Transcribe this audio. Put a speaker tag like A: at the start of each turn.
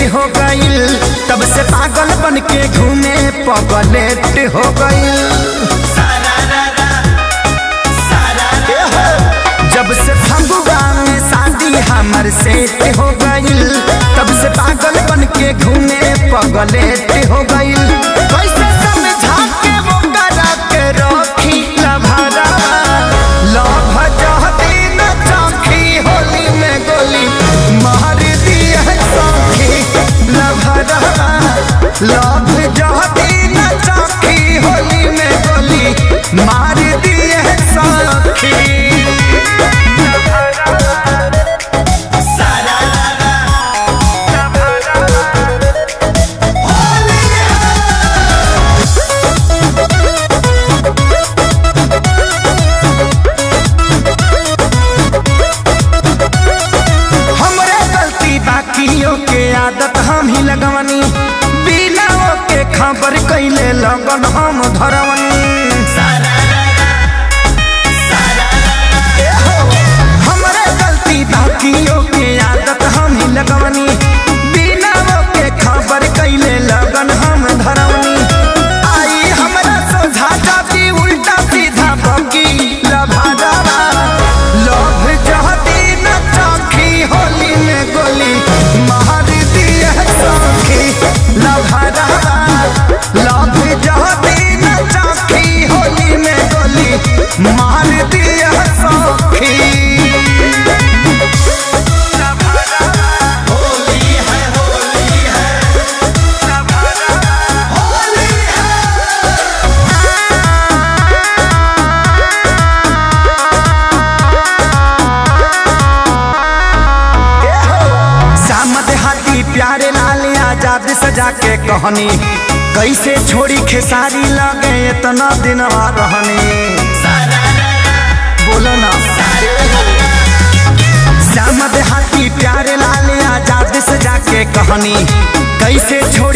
A: हो गईल तब से पागल बन के घूमे पगलेट हो गईल ए हो, जब से फगुआ में शादी हमर सेट हो गईल तब से पागल बन के घूमे पगलेट हो गईल कैसे समझा के वो करा के रखी लभरा लभ जहती न चौकी होली में गोली मार दिया सौखी लभरा लभ जहती न चौकी होली में गोली मार दिए सौखी हमरे गलती बाकियों के आदत हम ही लगवनी बिना के खबर कैले लगन हम धरवनी ए हो, हमरे गलती बाकियों के आदत हम ही लगवनी बिना के खबर कैले लगन हम धरवनी आई हमरा सोझा जाती उल्टा सीधा बगी लभादारा लभ जहती न चौखी होली में गोली मार दिए सौखी लभादारा लभ जहती न चौखी होली में गोली मार दिए सौखी सामद हाथी प्यारे लाल आजाद सजा के कहनी कैसे छोड़ी खेसारी लगे इतना दिन रहनी बोलो ना सामद हाथी प्यारे लाल आजाद सजा के कहनी कैसे छोड़ी